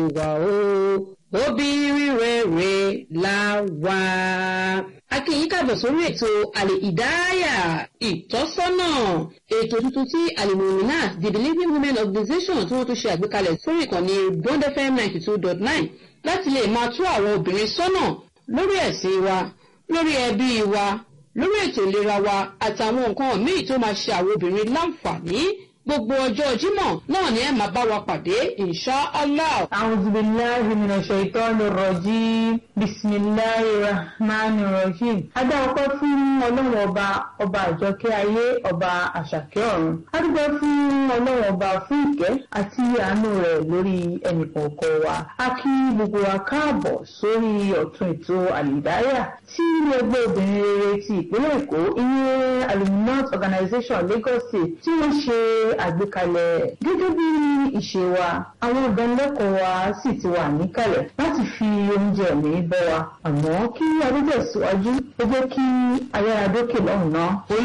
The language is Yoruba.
wa o obìnrin rere la wà. akínyìn káàbọ̀ sórí ètò àlè ìdáyà ìtọ́sọ́nà ètò tuntun tí alimuminat the believing women organization tí wọ́n tún ṣe àgbékalẹ̀ sórí ìkànnì bond fm ninety two dot nine láti lè máa tú àwọn obìnrin sọ́nà lórí ẹ̀sìn wa lórí ẹbí wa lórí ètò ìlera wa àtàwọn nǹkan míì tó máa ṣe àwọn obìnrin láǹfààní gbogbo ọjọ́ jímọ̀ náà ni ẹ máa bá wa pàdé insha allah. أعوذ بالله من الشيطان الرجيم بسم الله الرحمن الرحيم adá ọpẹ́ fún ọlọ́run ọba ọba àjọkẹ́ ayé ọba àṣàkẹ́ ọ̀run adúgbò fún ọlọ́run ọba fún ìkẹ́ àti àánú rẹ̀ lórí ẹnìkọ̀ọ̀kan wa a kí gbogbo wa káàbọ̀ sórí ọ̀tún ètò àlìdáyà tí ilé ẹgbẹ́ obìnrin rere ti ìpínlẹ̀ èkó ìyẹn aluminat organization lagos state tí wọ́n ṣe àgbékalẹ̀ gẹ́gẹ́ bí ìṣe wa àwọn ìdánilẹ́kọ̀ọ́ wa sì ti wà níkàlẹ̀ láti fi oúnjẹ mi bọ́ wa àmọ́ kí adúgbò síwájú ó jẹ́ kí ayára dókè lọ́hùn náà.